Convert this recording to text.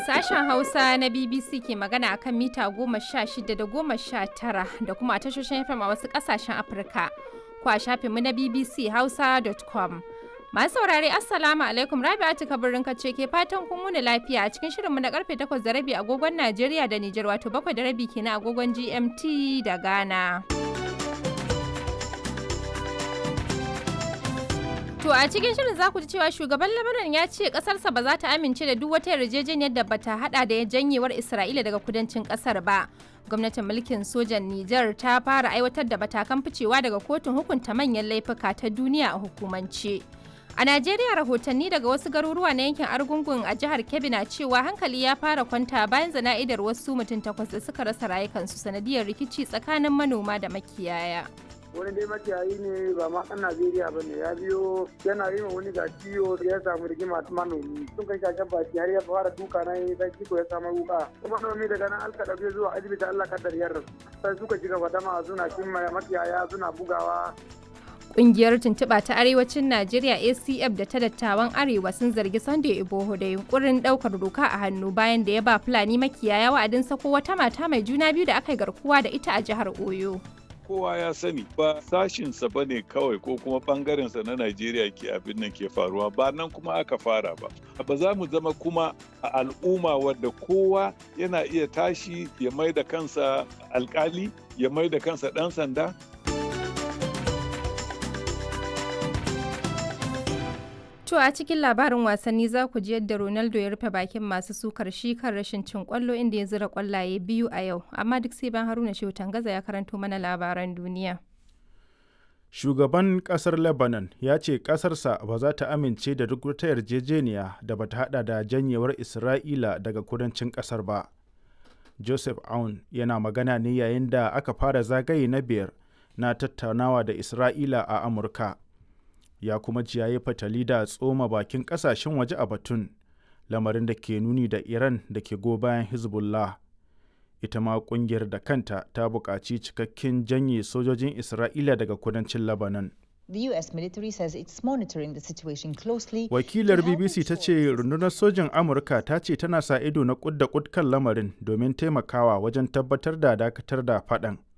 Sashen Hausa na BBC ke magana akan mita goma sha shida da goma sha tara da kuma a tashoshin FM a wasu ƙasashen Afirka. Ko a shafinmu na BBC Hausa.com. Masu saurare Assalamu alaikum Rabi'atu kabirin kace ke fatan kun wuni lafiya a cikin shirinmu na karfe 8 da rabi agogon Najeriya da Nijar wato 7 da rabi kenan agogon GMT da Ghana. To a cikin shirin za ku ji cewa shugaban Lebanon ya ce kasarsa ba za ta amince da duk wata yarjejeniyar da bata hada da janyewar Isra'ila daga kudancin kasar ba. Gwamnatin mulkin sojan Nijar ta fara aiwatar da matakan ficewa daga kotun hukunta manyan laifuka ta duniya a hukumance. A Najeriya rahotanni daga wasu garuruwa na yankin Argungun a jihar Kebbi na cewa hankali ya fara kwanta bayan zana'idar wasu mutum takwas da suka rasa rayukansu sanadiyar rikici tsakanin manoma da makiyaya. wani dai makiyayi ne ba ma ɗan Najeriya ba ne ya biyo yana yi ma wani ga ciwo ya samu rigima ta manomi sun kai shashen baki har ya fara duka na yi dan kiko ya samu wuka kuma manomi daga nan alka ɗauke zuwa asibiti Allah kaddar ya rasu sai suka ci gaba dama suna cin makiyaya suna bugawa Ƙungiyar tuntuɓa ta Arewacin Najeriya ACF da ta dattawan Arewa sun zargi Sunday Iboho da yunkurin ɗaukar doka a hannu bayan da ya ba Fulani makiyaya wa'adin sako wata mata mai juna biyu da aka yi garkuwa da ita a jihar Oyo. kowa ya sani ba sashinsa ba ne kawai ko kuma bangarensa na Najeriya ke abin nan ke faruwa ba nan kuma aka fara ba. Ba za mu zama kuma a al'umma wadda kowa yana iya tashi ya mai da kansa alkali ya mai da kansa ɗan sanda To a cikin labarin wasanni za ku ji yadda Ronaldo ya rufe bakin masu sukar shi kan rashin cin kwallo inda ya zira kwallaye biyu a yau, amma duk sai ban Haruna Shehu Tangaza ya karanto mana labaran duniya. Shugaban kasar Lebanon ya ce kasarsa ba za ta amince da duk wata yarjejeniya da ba ta hada da janyewar Isra'ila daga kudancin kasar ba. Joseph Aoun yana magana ne yayin da aka fara zagaye na biyar na tattaunawa da Isra'ila a Amurka. ya kuma ji yayi fatali da tsoma bakin kasashen waje a batun lamarin da ke nuni da iran da ke go bayan hezbollah ita ma kungiyar da kanta ta buƙaci cikakken janye sojojin isra'ila daga kudancin lebanon The US military says it's monitoring the situation closely. Wakilar BBC ta ce rundunar sojin Amurka ta ce tana sa ido na kud da kud kan lamarin domin taimakawa wajen tabbatar da dakatar da faɗan.